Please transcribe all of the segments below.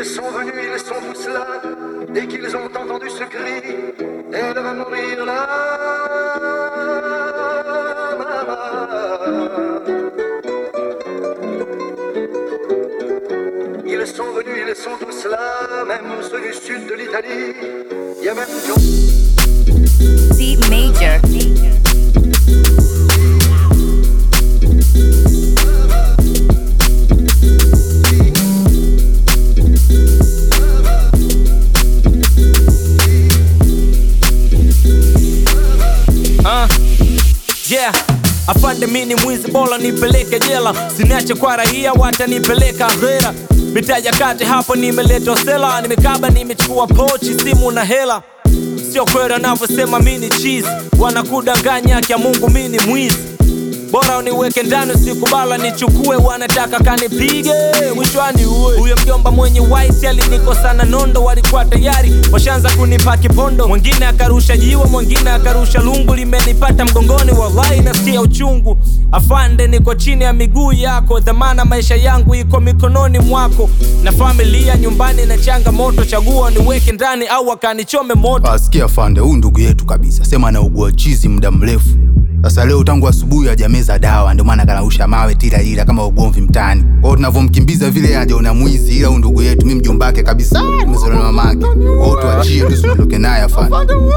sont venus, ils sont tous là. Dès qu'ils ont entendu ce cri, elle va mourir là. Ils sont venus, ils sont tous là, même ceux du sud de l'Italie. Il y a même John. C major. Uh, yeah afande mini mwizi bora nipeleke jela siniache kwa raia watanipeleka hera mitaja kati hapo nimeleta sela nimekaba nimechukua pochi simu na hela sio kweli wanavyosema mini cheese wanakudanganya kya mungu mini mwizi bora uniweke ndani usikubala nichukue wanataka kanipige mwishwani uwe huyo mjomba mwenye white alinikosana nondo walikuwa tayari washaanza kunipa kipondo mwingine akarusha jiwe mwingine akarusha lungu limenipata mgongoni wallahi nasikia uchungu afande niko chini ya miguu yako dhamana maisha yangu iko mikononi mwako na familia nyumbani na changamoto chagua niweke ndani au akanichome moto Asikia fande, huyu ndugu yetu kabisa, sema anaugua chizi muda mrefu. Sasa leo tangu asubuhi hajameza dawa, ndio maana kanausha mawe tira ila kama ugomvi mtaani. Kwa hiyo tunavyomkimbiza vile hajaona mwizi, ila huyu ndugu yetu mimi mjomba wake kabisa, nimezaliwa na mamake. Kwa hiyo tuachie tu, tuondoke naye afande.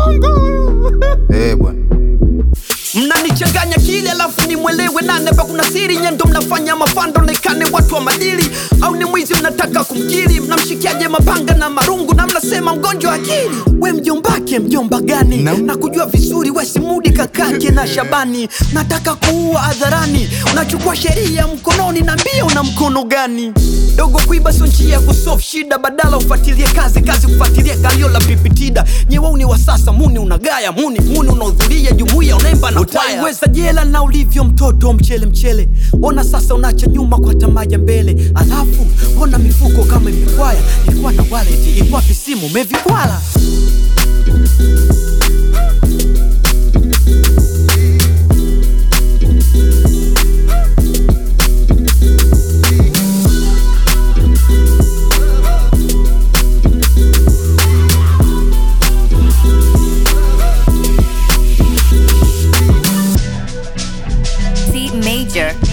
Eh bwana. mnanichanganya kile alafu nimwelewe nane pa kuna siri nyendo mnafanya mafando nekane watu wa madili au ni mwizi mnataka kumkiri mnamshikiaje mapanga na marungu na mnasema mgonjwa wa akili we mjombake mjomba gani Na- na kujua vizuri wesimudi kakake na shabani nataka kuua hadharani unachukua sheria mkononi na mbia una mkono gani dogo kuiba sio njia ya kusolve shida badala ufuatilie kazi kazi kufuatilia kalio la pipitida nyewauni wa sasa muni unagaya muni muni unahudhuria jumuiya unaimba na utaiweza jela na ulivyo mtoto mchele mchele ona sasa unacha nyuma kwa tamaa ya mbele alafu ona mifuko kama imekwaya ilikuwa na wallet ilikuwa visimu umevikwala C major.